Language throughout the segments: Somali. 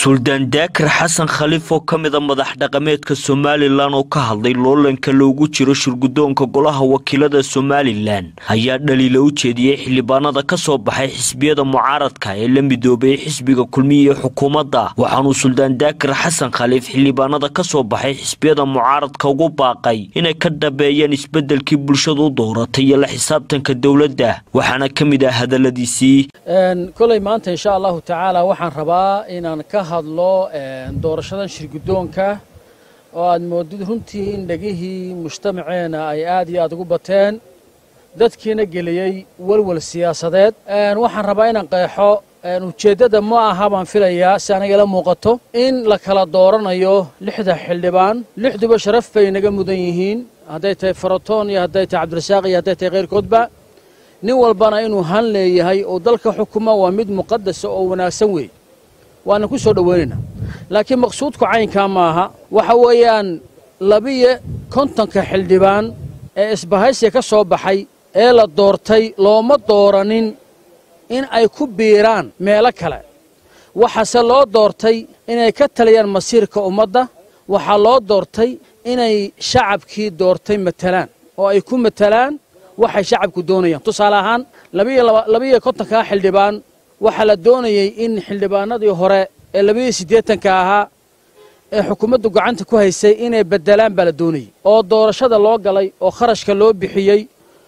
suldaan daakir xasan khaliif oo ka mida madax dhaqameedka somalilan oo ka hadlay loolanka loogu jiro shirgudoonka golaha wakiilada somalilan ayaa dhaliila u jeediyey xildhibaanada ka soo baxay xisbiyada mucaaradka ee la midoobay xisbiga kulmiya ee xukuumadda waxaanuu suldaan daakir xasan khaliif xildhibaanada ka soo baxay xisbiyada mucaaradka ugu baaqay inay ka dhabeeyaan isbedelkii bulshadu u dooratay iyo la xisaabtanka dowladda waxaana ka mid ah hadaladiisii koley maanta insha allahu tacaala waxaan rabaa inaan ka hadlo doorashadan shirgudoonka oo aad moodid runtii in dhegihii mujtamaceena ay aad iyo aad ugu bateen dadkiina geliyey welwel siyaasadeed waxaan rabaa inaan qeexo ujeeddada ma aha baan filayaa si anagala muuqato in la kala dooranayo lixda xildhibaan lixduba sharaf bay naga mudan yihiin hadday tahay faratoon iyo hadday tahay cabdirasaaq iyo hadday tahay khayrkoodba nin walbana inuu han leeyahay oo dalka xukuma waa mid muqadasa oo wanaagsan weeye waana ku soo dhowaynaynaa laakiin maqsuudku caynkaa maaha waxa weeyaan labiyo kontonka xildhibaan ee isbahaysiga ka soo baxay ee la doortay looma dooranin in ay ku biiraan meelo kale waxaase loo doortay inay ka taliyaan masiirka ummadda waxaa loo doortay inay shacabkii doortay matalaan oo ay ku matalaan waxay shacabku doonayaan tusaale ahaan labiyo kontonkaa xildhibaan waxaa la doonayey in xildhibaanadii hore ee labiyo siddeetanka ahaa ee xukuumaddu gacanta ku haysay inay beddelaan baa la doonayey oo doorashada loo galay oo kharashka loo bixiyey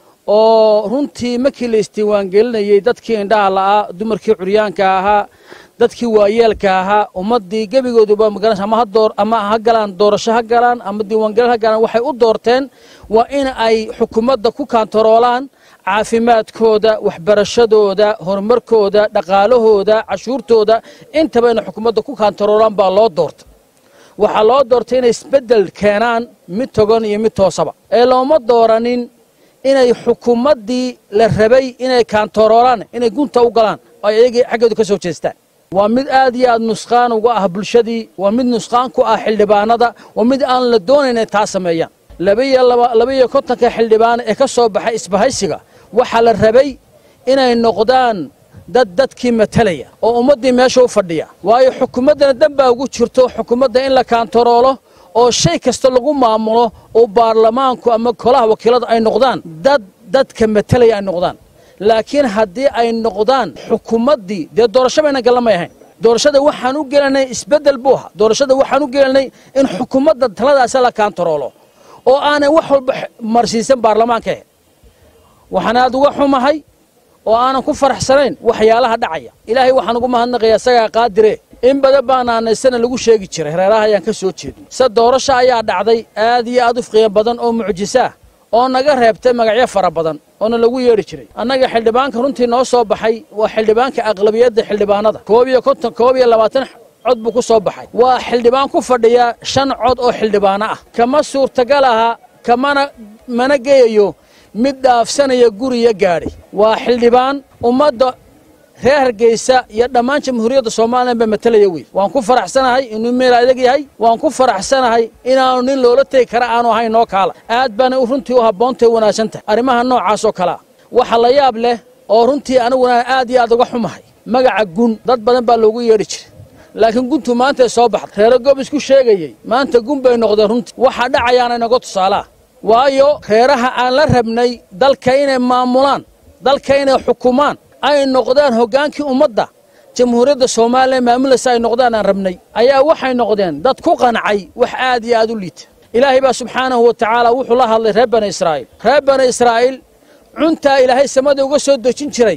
oo runtii markii la isdiiwaangelinayey dadkii indhaha la'aa dumarkii curyaanka ahaa dadkii waayeelka ahaa ummaddii gebigooduba magaranaysa ama hadoor ama ha galaan doorasho ha galaan ama diiwaangelin ha galaan waxay u doorteen waa in ay xukuumadda ku kaantaroolaan caafimaadkooda waxbarashadooda horumarkooda dhaqaalahooda cashuurtooda intaba inay xukuumadda ku kaantaroolaan baa loo doortay waxaa loo doortay inay isbeddel keenaan mid togan iyo mid toosaba ee looma dooranin inay xukuumaddii la rabay inay kaantaroolaan inay gunta u galaan oo ay ayagii xaggooda ka soo jeestaan waa mid aad iyo aad nusqaan uga ah bulshadii waa mid nusqaan ku ah xildhibaanada waa mid aan la doonayn inay taa sameeyaan labaiyo kontonka xildhibaan ee ka soo baxay isbahaysiga waxaa la rabay inay noqdaan dad dadkii matalaya oo ummaddii meesha u fadhiya waayo xukuumaddana danbaa ugu jirto xukuumadda in la kaantaroolo oo shay kasta lagu maamulo oo baarlamaanku ama golaha wakiilada ay noqdaan dad dadka matalaya ay noqdaan laakiin haddii ay noqdaan xukuumaddii dee doorasho bayna gallamay ahayn doorashada waxaan u gelanay isbeddel buu ahaa doorashada waxaan u gelanay in xukuumadda taladaasa la kaantaroolo oo aanay wax walba marsiisan baarlamaanka ahe waxaan aad uga xumahay oo aanan ku faraxsanayn waxyaalaha dhacaya ilaahay waxaan ugu mahadnaqayaa isagaa qaadire in badan baanaanaysana lagu sheegi jiray reeraha ayaan ka soo jeedin se doorasho ayaa dhacday aad iyo aad u qiimo badan oo mucjisaah oo naga reebtay magacyo fara badan oona lagu yeedhi jiray annaga xildhibaanka runtii noo soo baxay waa xildhibaanka aqlabiyadda xildhibaanada koob iyo konton koob iyo labaatan cod buu ku soo baxay waa xildhibaan ku fadhiya shan cod oo xildhibaano ah kama suurtagal aha kamana mana geyayo mid dhaafsanaya guriya gaadhi waa xildhibaan ummadda reer hargeysa iyo dhammaan jamhuuriyadda somalilan baa matalaya wey waan ku faraxsanahay inuu meel adag yahay waan ku faraxsanahay inaanu nin loola tegi kara aanu ahayn noo kaala aad baana runtii u habboontahy wanaagsan tahay arrimaha noocaas oo kalea waxa la yaab leh oo runtii aniguna aad iyo aad uga xumahay magaca gun dad badan baa loogu yeedhi jiray laakiin guntu maantay soo baxday reero goob isku sheegayey maanta gun bay noqdeen runtii waxaa dhacayaana inaga tusaalaa waayo reeraha aan la rabnay dalka inay maamulaan dalka inay xukumaan ay noqdaan hoggaankii ummadda jamhuuriyadda soomaaliya maamulaysa ay noqdaan aan rabnay ayaa waxay noqdeen dad ku qancay wax aad iyo aad u liita ilaahay baa subxaanahu wa tacaala wuxuu la hadlay reer bani israa'iil reer bani israa'iil cuntaa ilaahay samada uga soo dejin jiray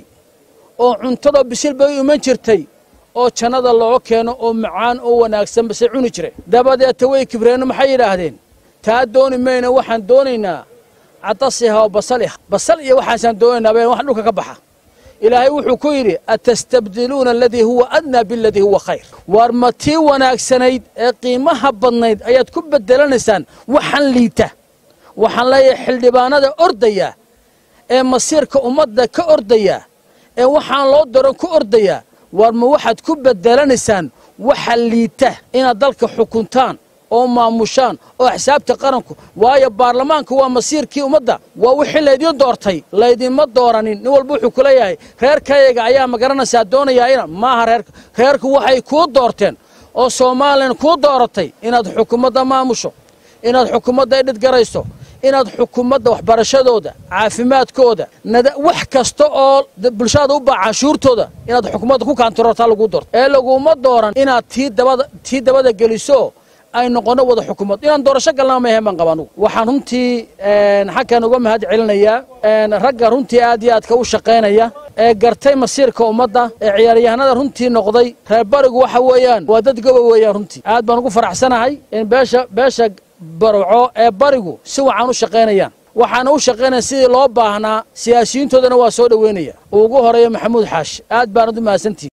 oo cuntadoo bisil bay u iman jirtay oo jannada loo keeno oo macaan oo wanaagsan base cuni jiray dabadeeta way kibreenno maxay yidhaahdeen taa dooni mayna waxaan doonaynaa cadasiha oo basaliha basal iyo waxaasaan doonaynaa been wax dhulka ka baxa ilaahay wuxuu ku yidhi atastabdiluuna aladii huwa adnaa biladii huwa khayr waar ma tii wanaagsanayd ee qiimaha badnayd ayaad ku bedelanaysaan waxaan liita waxaan leeyahay xildhibaanada ordaya ee masiirka ummadda ka ordaya ee waxaan loo daron ku ordaya waar ma waxaad ku bedelanaysaan waxa liita inaad dalka xukuntaan oo maamushaan oo xisaabta qaranku waayo baarlamaanku waa masiirkii ummadda waa wixii laydiin doortay laydinma dooranin nin walba wuxuu ku leeyahay reerkayaga ayaa magaranaysaa doonayaa ina maaha reerka reerku waxay kuu doorteen oo somalilan kuu dooratay inaad xukuumadda maamusho inaad xukuumadda idhidgarayso inaad xukuumadda waxbarashadooda caafimaadkooda wax kasta oo bulshada u baa canshuurtooda inaad xukuumadda ku kaantaroortaa laguu doorto ee laguma dooran inaad tii dabada geliso ay noqono wada xukuumad inaan doorasho galnaa ma ahayn baan qaba anugu waxaan runtii xagkan uga mahad celinayaa ragga runtii aad iyo aadka u shaqaynaya ee gartay masiirka ummadda ee ciyaaryahanada runtii noqday reer barigu waxa weeyaan waa dad goba weeyaan runtii aad baan ugu faraxsanahay in beesha beesha barwaco ee barigu si wacan u shaqaynayaan waxaana u shaqaynaya sidii loo baahnaa siyaasiyiintoodana waa soo dhoweynaya uu ugu horeeyo maxamuud xaashi aad baanad u mahadsantihi